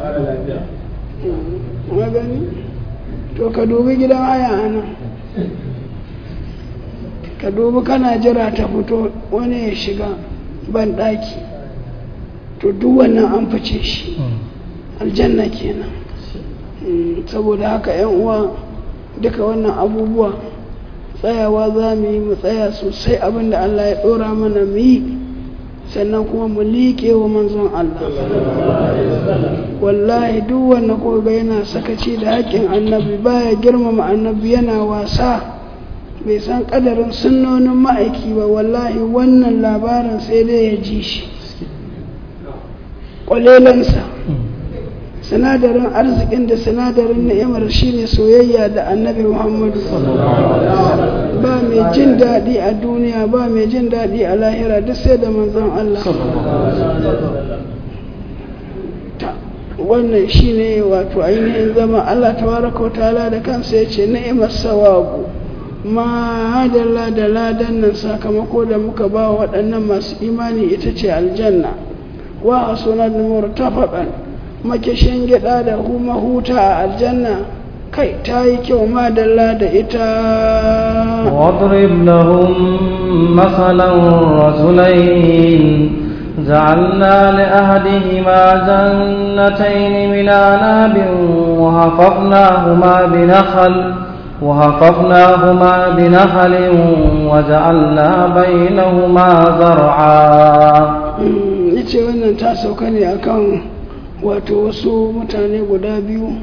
magani to ka dubi gidan haya ana ka dubi kana jira ta fito wani ya shiga ban ɗaki to duk wannan an fice shi aljanna kenan saboda haka yan uwa duka wannan abubuwa tsayawa za mu yi mu tsaya sosai abinda Allah ya ɗora mana mu yi sannan kuma mu liƙe wa manzon Allah wallahi duk wanda kuka ga yana sakaci da haƙƙin annabi baya girmama annabi yana wasa bai san ƙadarin sunnonin ma'aiki ba wallahi wannan labarin sai dai ya ji shi ƙwalelansa sinadarin arzikin da sinadarin ni'imar shine soyayya da annabi muhammadu ba mai jin daɗi a duniya ba mai jin daɗi a lahira duk sai da manzon Allah wannan shine wato ainihin zama Allah tabaraka wa ta'ala da kansa ya ce ni'imar sawabu ma dalla da ladan nan sakamako da muka ba waɗannan masu imani ita ce aljanna wa a sunan murtafaqan makishin gida da kuma huta a aljanna kai ta yi kyau madalla da ita واضرب لهم مثلا رجلين جعلنا لأحدهما جنتين من أعناب وحفظناهما بنخل وحفظناهما بنخل وجعلنا بينهما زرعا yace wannan ta sauka ne akan wato wasu mutane guda biyu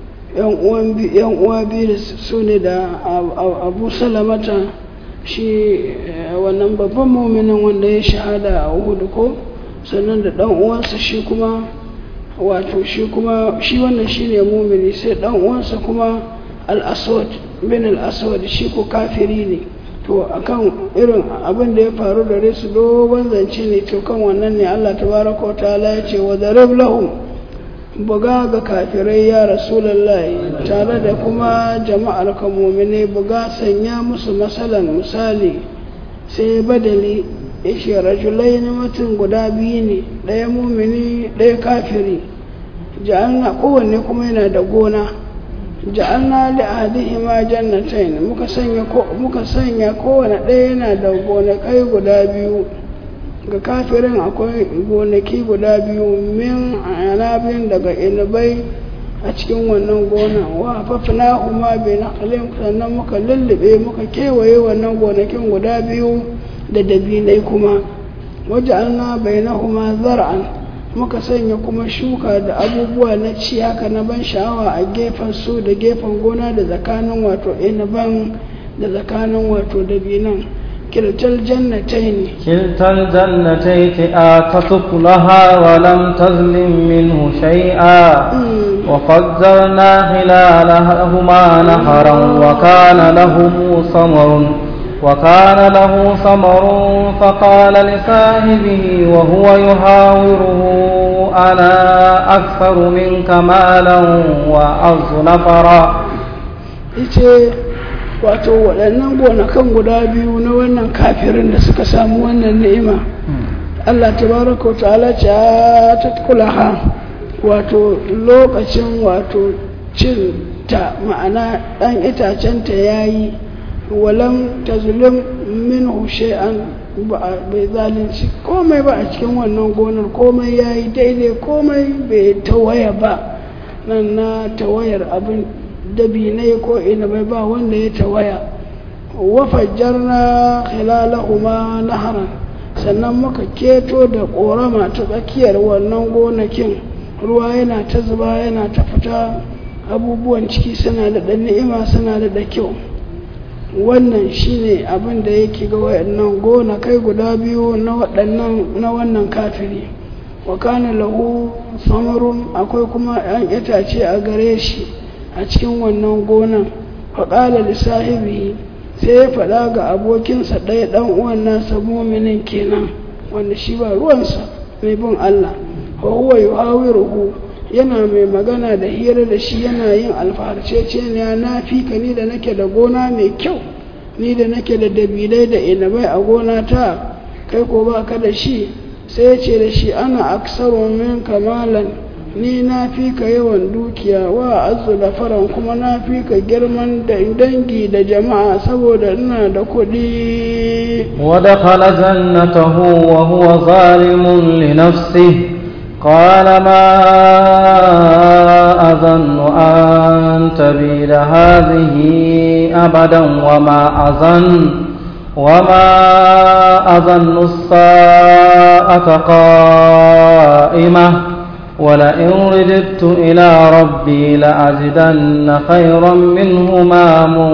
yan uwa biyu da su ne da abu salamata shi wannan babban muminin wanda ya shahada a hudu ko sannan da dan uwansa shi kuma wato shi kuma shi wannan shi ne mumini sai dan uwansa kuma al-aswad bin al-aswad shi ko kafiri ne to akan irin abin da ya faru da su dogon zance ne to kan wannan ne Allah tabaraka wa ta'ala ya ce wa darab lahum buga ga kafirai ya rasulullahi tare da kuma jama'ar ka mumine buga sanya musu masalan misali sai badali ishe rajulai na mutum guda biyu ne ɗaya mumini ɗaya kafiri ja'alna kowanne kuma yana da gona ja'alna li ahadihima jannatain muka sanya ko muka sanya kowanne ɗaya yana da gonakai guda biyu ga kafirin akwai gonaki guda biyu min anabin daga inabai a cikin wannan gona wa fafina huma bai na sannan muka lullube muka kewaye wannan gonakin guda biyu da dabinai kuma waje na bai na huma zar'an muka sanya kuma shuka da abubuwa na ci haka na ban sha'awa a gefen su da gefen gona da tsakanin wato inaban da tsakanin wato dabinan كلتا الجنتين كلتا الجنتين آتت لها ولم تظلم منه شيئا وفجرنا خلالهما نهرا وكان له ثمر وكان له ثمر فقال لصاحبه وهو يحاوره أنا أكثر منك مالا وأعز نفرا wato waɗannan gonakan guda biyu na wannan kafirin da suka samu wannan ni'ima Allah tabaraka wa ta'ala ce ta kulaha wato lokacin wato cin ta ma'ana ɗan itacen ta yayi walam tazlim minhu shay'an bai zalunci komai ba a cikin wannan gonar komai yayi daidai komai bai tawaya ba nan na tawayar abin dabinai ko ina bai ba wanda ya tawaya wafajjarna khilalahuma naharan sannan muka keto da korama ta tsakiyar wannan gonakin ruwa yana ta zuba yana ta fita abubuwan ciki suna da ɗan ni'ima suna da da kyau wannan shine abin da yake ga wayannan gona kai guda biyu na waɗannan na wannan kafiri wa kana lahu samarun akwai kuma 'yan itace a gare shi a cikin wannan gonan faƙala lissahibi sai ya faɗa ga abokinsa ɗaya ɗan uwan nasa muminin kenan wanda shi ba ruwansa mai bin Allah wa huwa yuhawiruhu yana mai magana da hira da shi yana yin alfaharcece ne na fi ka ni da nake da gona mai kyau ni da nake da dabilai da inabai a gona ta kai ko ba ka da shi sai ya ce da shi ana aksaru min kamalan ni na fi ka yawan dukiya wa azu da faran kuma na fi ka girman da dangi da jama'a saboda ina da kuɗi ودخل جنته وهو ظالم لنفسه قال ما أظن أن تبيد هذه أبدا وما أظن وما أظن الساعة قائمة ولئن رددت إلى ربي لأجدن خيرا منهما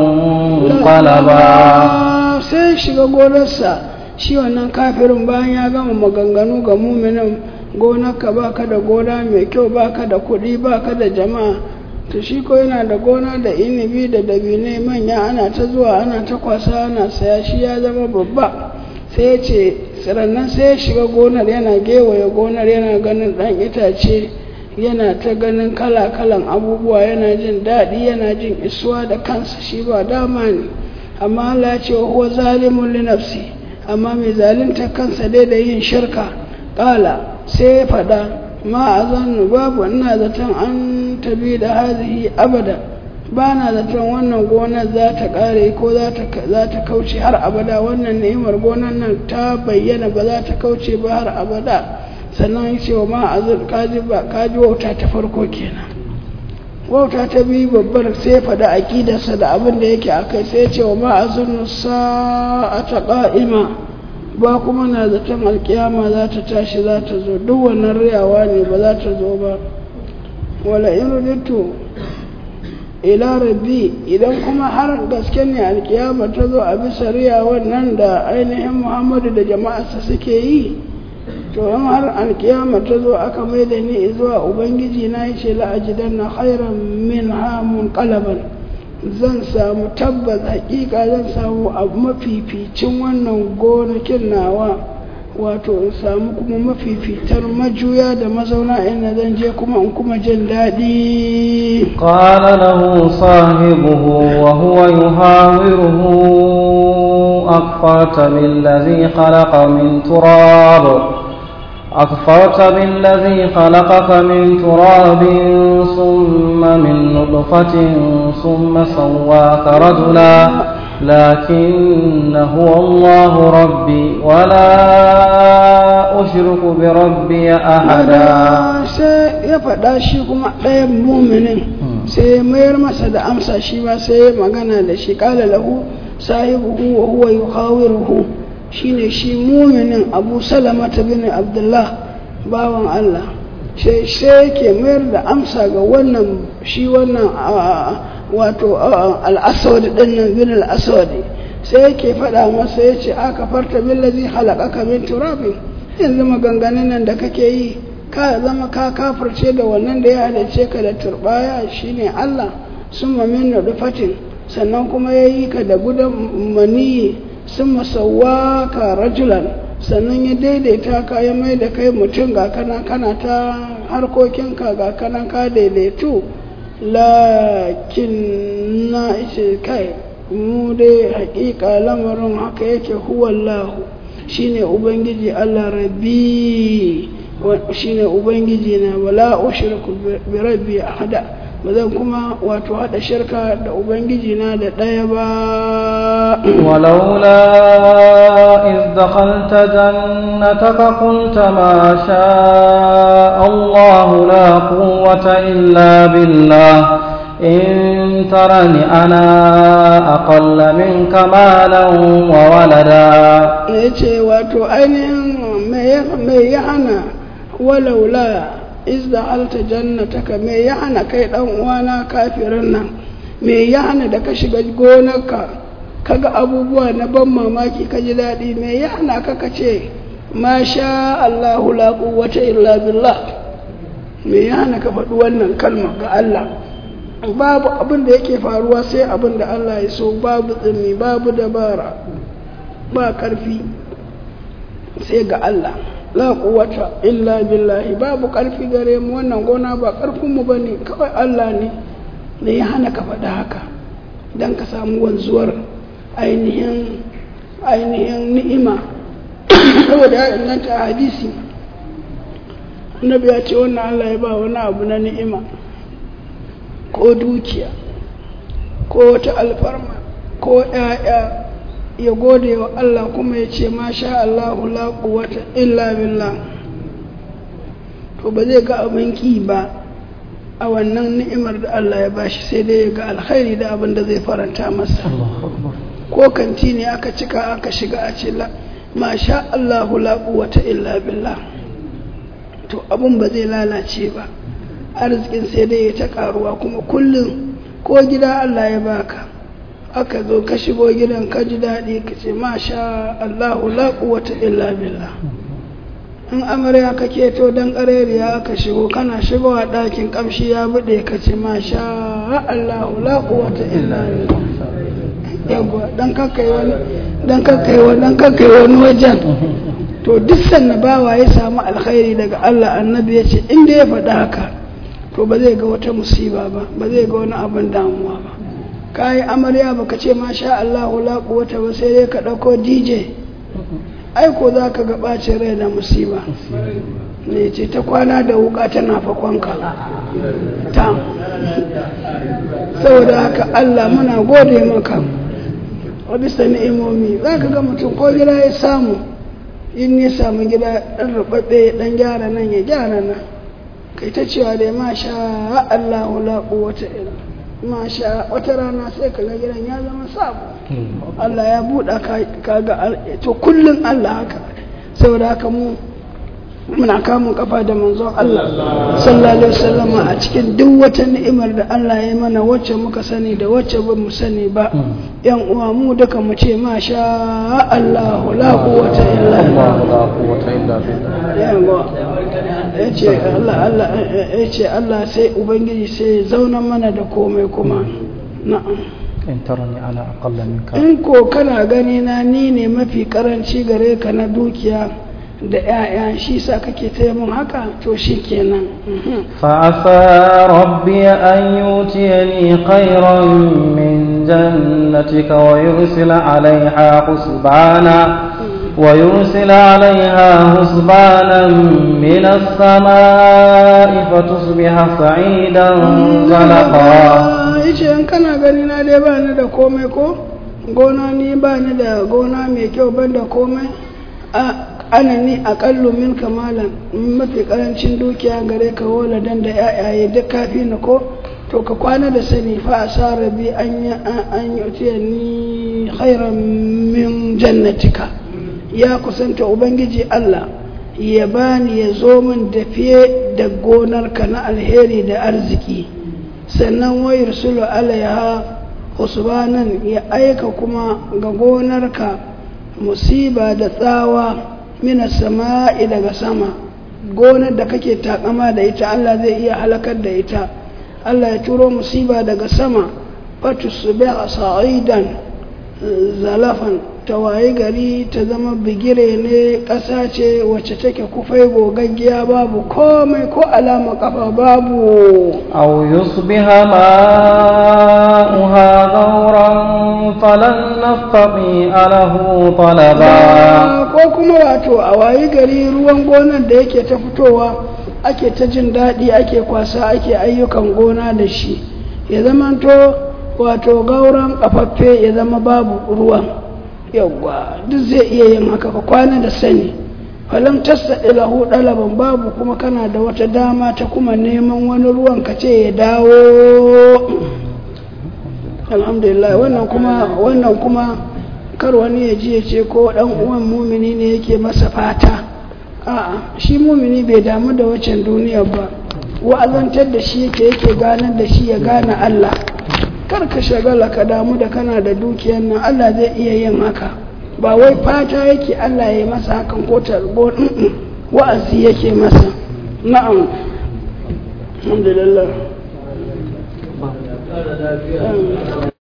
منقلبا sai shiga gonarsa shi wannan kafirin bayan ya gama maganganu ga muminin gonarka baka da gona mai kyau baka da kuɗi baka da jama'a to shi ko yana da gona da inibi da dabinai manya ana ta zuwa ana ta kwasa ana saya shi ya zama babba sai ya ce tsirannan sai ya shiga gonar yana gewaye gonar yana ganin ɗan itace yana ta ganin kala-kalan abubuwa yana jin daɗi yana jin isuwa da kansa shi ba dama ne amma Allah ya ce wa huwa zalimun li nafsi amma mai zalunta kansa dai da yin shirka ƙala sai ya faɗa ma a zannu babu ina zaton an tabi da hazihi abada ba na zaton wannan gonar za ta ƙare ko za ta kauce har abada wannan ni'imar gonar nan ta bayyana ba za ta kauce ba har abada sannan ya ce wa ma azur kaji ba kaji wauta ta farko kenan wauta ta biyu babbar sai faɗa aƙidarsa da abin da yake a kai sai ce wa ma azur sa'ata ƙa'ima ba kuma na zaton alkiyama za ta tashi za ta zo duk wannan riyawa ne ba za ta zo ba wala in ruditu ila rabbi idan kuma har gaske ne alkiyama ta zo a bisa riya wannan da ainihin muhammadu da jama'arsa suke yi to in har alkiyama ta zo aka mai da ni zuwa ubangiji na yi ce la'ajidan na khairan min hamun kalaban zan samu tabbas hakika zan samu abu mafificin wannan gonakin nawa wato in samu kuma mafifitar majuya da mazauna ina zan je kuma in kuma jin daɗi قال له صاحبه وهو يحاوره أكفرت بالذي خلق من تراب أكفرت بالذي خلقك من تراب ثم من نطفة ثم سواك رجلا لكن هو الله ربي ولا أشرك بربي أحدا sai ya faɗa shi kuma ɗayan muminin sai ya mayar masa da amsa shi ba sai ya magana da shi ƙala lahu sahibuhu wa huwa yukhawiruhu shine shi muminin abu salamata bin abdullah bawan allah sai sai ke mayar da amsa ga wannan shi wannan wato al'aswad din nan bin al'aswad sai yake faɗa masa ya ce aka farta billazi halakaka min turabin yanzu maganganun nan da kake yi ka zama ka kafirce da wannan da ya halarce ka da turbaya shine Allah sun mamin fatin sannan kuma ya yi ka da gudan maniyi sun masawa ka rajulan sannan ya daidaita ka ya mai da kai mutum ga kana kana ta harkokinka ga kana ka daidaitu lakin na ishe kai mu dai hakika lamarin haka yake huwallahu shine ubangiji Allah rabbi shine ubangiji na wala ushriku bi rabbi ahada ba zan kuma wato hada shirka da ubangiji na da daya ba ولولا إذ دخلت جنتك قلت ما شاء الله لا قوة إلا بالله إن ترني أنا أقل منك مالا وولدا yace wato ainihin mai ya hana walaula izda alta jannataka me ya hana kai dan uwana kafirin nan me ya hana da ka shiga gonarka kaga abubuwa na ban mamaki ka ji daɗi me ya hana ka ka ce ma sha Allahu la quwwata illa billah me ya hana ka faɗi wannan kalma ga Allah babu abin da yake faruwa sai abin da Allah ya so babu tsimi babu dabara ba ƙarfi sai ga Allah la quwwata illa billahi babu ƙarfi gare mu wannan gona ba ƙarfin mu bane kawai Allah ne ne ya hana ka faɗa haka dan ka samu wanzuwar ainihin ainihin ni'ima saboda ya inganta a hadisi annabi ya ce wannan Allah ya ba wani abu na ni'ima ko dukiya ko wata alfarma ko ‘ya'ya ya gode wa Allah kuma ya ce masha Allahu la quwwata illa billah to ba zai ga abin ki ba a wannan ni'imar da Allah ya bashi sai dai ya ga alkhairi da abin da zai faranta masa ko kanti ne aka cika aka shiga a ce masha Allahu la quwwata illa billah to abin ba zai lalace ba arzikin sai dai ya ta karuwa kuma kullum ko gida Allah ya baka aka zo ka shigo gidan ka ji daɗi ka ce masha Allahu la quwwata illa billah in amarya ka keto dan ƙarariya aka shigo kana shigowa ɗakin ƙamshi ya buɗe ka ce masha Allahu la quwwata illa billah yawwa dan kakkai wani dan kakkai wani dan kakkai wani wajen to duk sanna bawa ya samu alkhairi daga Allah annabi ya ce inda ya faɗa haka to ba zai ga wata musiba ba ba zai ga wani abin damuwa ba kayi amarya baka ce masha Allahu la quwwata ba sai dai ka dauko DJ ai ko za ka ga bacin rai da musiba ne ce ta kwana da wuka tana fakonka ta saboda haka Allah muna gode maka a bisa ni'imomi za ka ga mutum ko gida ya samu in ya samu gida ɗan rubabbe ɗan gyara nan ya gyara nan kai ta cewa dai masha Allahu la quwwata illa masha wata rana sai ka ga gidan ya zama sabo Allah ya buɗa ka ga to kullum Allah haka saboda haka mu muna kamun kafa da manzon Allah sallallahu alaihi wasallam a cikin duk wata ni'imar da Allah ya mana wacce muka sani da wacce ba mu sani ba yan uwa mu duka mu ce masha Allah la quwwata illa billah yace Allah Allah yace Allah sai ubangiji sai zauna mana da komai kuma na'am in tarani ana aqalla minka in ko kana gani na ni ne mafi karanci gare ka na dukiya da 'ya'ya shi sa kake taya mun haka to shi kenan فعسى ربي أن يؤتيني خيرا من جنتك ويرسل عليها حسبانا ويرسل عليها حسبانا من السماء فتصبح صعيدا زلقا yace in kana gani na dai ba ni da komai ko gona ni ba ni da gona mai kyau ban da komai a ana ni aƙallu min kamalan mafi ƙarancin dukiya gare ka waladan da yayaye duk kafi ni ko to ka kwana da sani fa a sa rabi an yi an yi ni khairan min jannatika ya kusanta ubangiji Allah ya bani ya zo min da fiye da gonarka na alheri da arziki sannan wayar sulu alaiha usbanan ya aika kuma ga gonarka musiba da tsawa mina sama'i daga sama gonar da kake takama da ita Allah zai iya halakar da ita Allah ya turo musiba daga sama fatu su a sa'idan zalafan tawaye gari ta zama bigire ne ƙasa ce wacce take kufai gogaggiya babu komai ko alama kafa babu أو يصبح ماؤها غورا فلن نستطيع له طلبا ko kuma wato a wayi gari ruwan gonar da yake ta fitowa ake ta jin daɗi ake kwasa ake ayyukan gona da shi ya zamanto wato gauran kafaffe ya zama babu ruwan yawwa duk zai iya yin haka ka kwana da sani falam tastaɗi lahu ɗalaban babu kuma kana da wata dama ta kuma neman wani ruwan ka ce ya dawo alhamdulillah wannan kuma wannan kuma kar wani ya ji ya ce ko ɗan uwan mumini ne yake masa fata a'a shi mumini bai damu da waccan duniyar ba wa'azantar da shi yake yake ganar da shi ya gane Allah kar ka shagala ka damu da kana da dukiyar nan Allah zai iya yin haka ba wai fata yake Allah ya yi masa hakan ko tarbo wa'azi yake masa na'am alhamdulillah